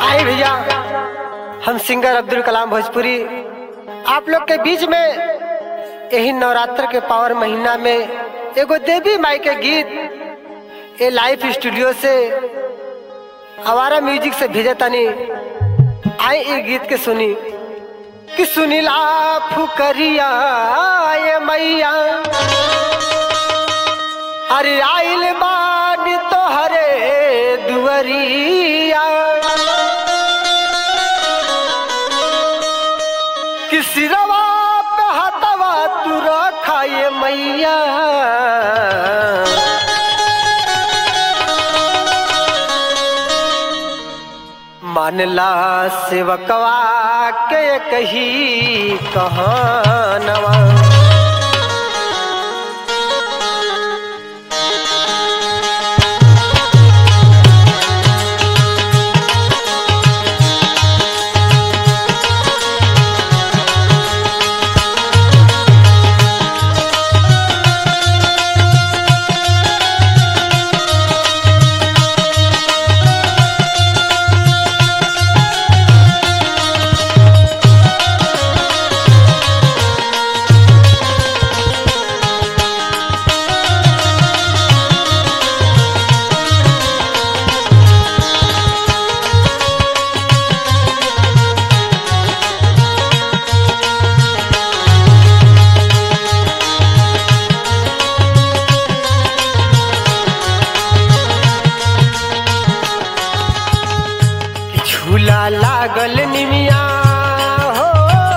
आए भैया हम सिंगर अब्दुल कलाम भोजपुरी आप लोग के बीच में यही नवरात्र के पावर महीना में एगो देवी माई के गीत ए लाइव स्टूडियो से हमारा म्यूजिक से भेजे तनी आए ये गीत के सुनी कि सुनीला फुकरिया ये मैया अरे आइल बानी तोहरे दुअरिया कि सिरवा पे हतवा तू रखा ये मैया मानला सेवकवा के कही कहानवा झूला लागल निमिया हो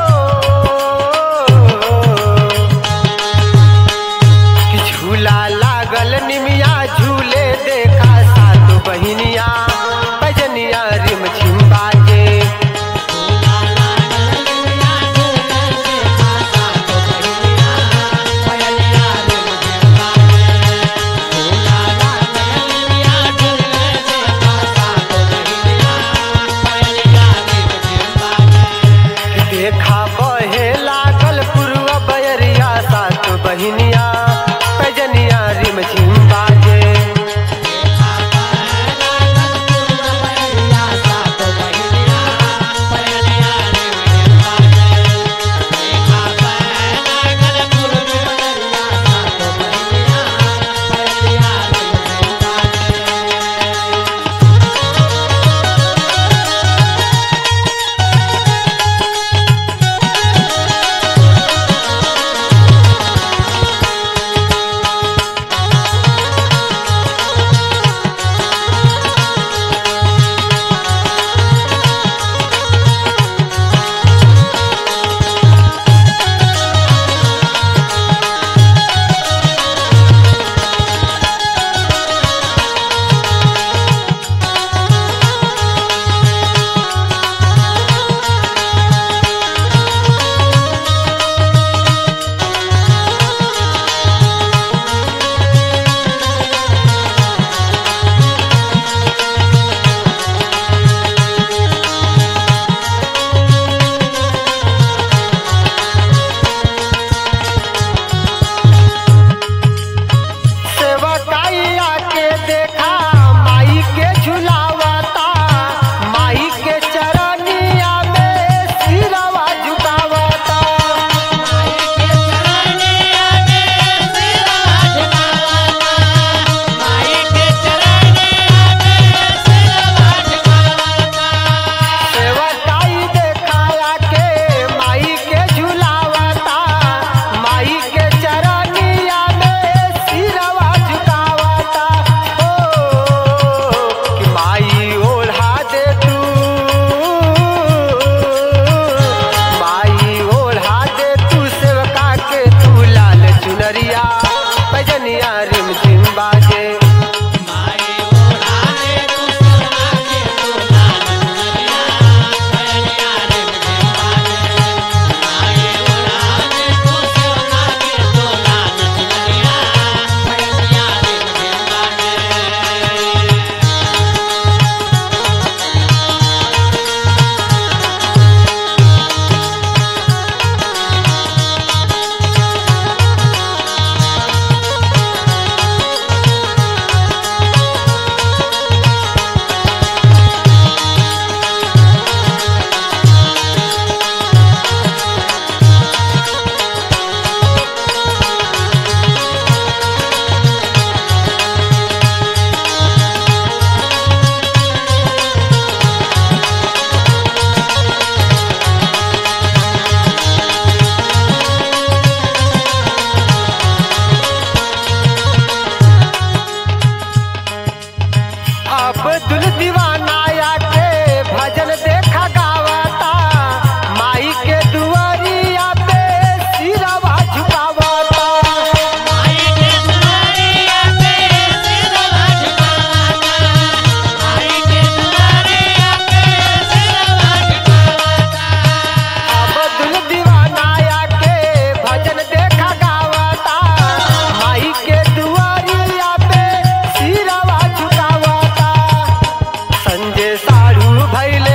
कि झूला लागल निमिया झूले देखा सात बहिनिया बजनिया रिम झिम बाजे भइल